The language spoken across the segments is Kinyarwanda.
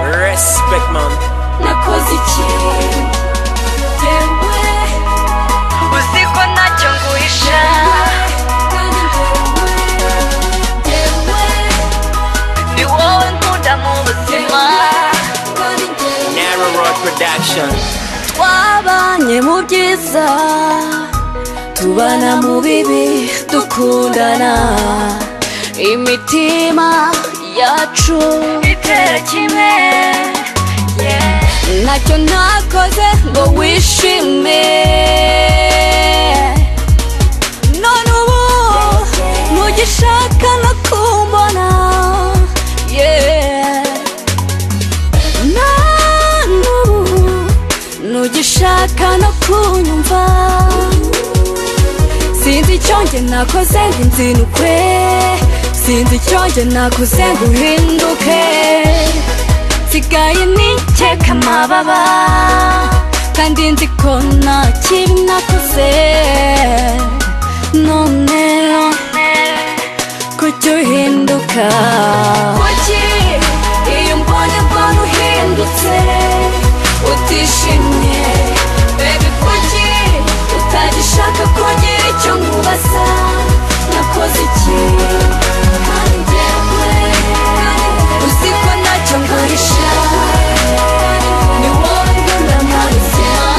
respect man nakoze iki yewe uzi ko ntacyo nguhisha yewe ni wowe nkunda mu buzima Narrow Road Production twabanye mu byiza tubana mu bibi dukundana imitima yacu itera kimwe ntacyo ntakoze ngo wishime none ubu ntugishaka no kumbona yeah. none ubu ntugishaka no kunyumva sinzi icyo njye nakoze ngo inzinukwe sinzi icyo njye nakoze ngo uhinduke nsigaye nikeka amababa kandi nzi ko nta kibi nakoze none kujya uhinduka kuki iyo mbonye mbona uhindutse utishimye bebe kuki utagishaka kugira icyo nkubaza nakoze iki kandi njyewe uzi ko ntacyo ngurisha ni wowe nkunda mu buzima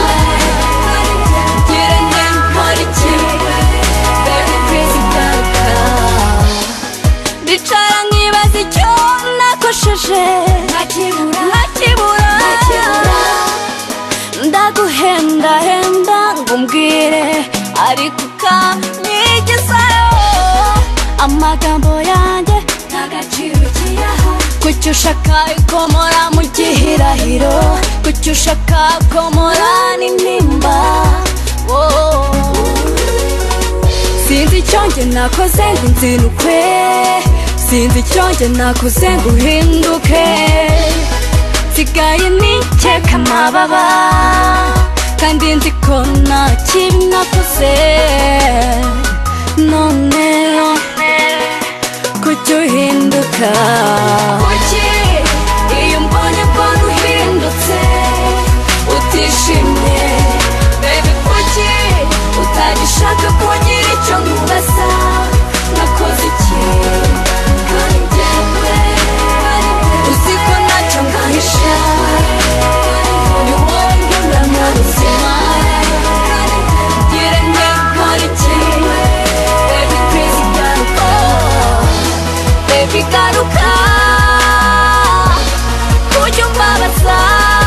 ngira nte nkora iki bebe please garuka ndicara nkibaza icyo nakosheje ntakibura ndaguhendahenda ngo umbwire ariko ukanyigizayo amagambo yanjye ntagaciro kiyaha kuki ushaka ikomora mu gihirahiro kuki ushaka komora n'intimba wowe sinzi icyo njye nakoze ngo inzinukwe sinzi icyo njye nakoze ngo uhinduke nsigaye nikeka amababa kandi nzi ko nta kibi nakoze none kujya uhinduka kuki iyo mbonye mbona uhindutse utishimye bebe kuki utagishaka kugira icyo nkubaza nakoze iki kandi njyewe uzi ko ntacyo nkahisha ni wowe nkunda mu buzima ngire nte nkore iki baby please garuka baby garuka kujya umbabaza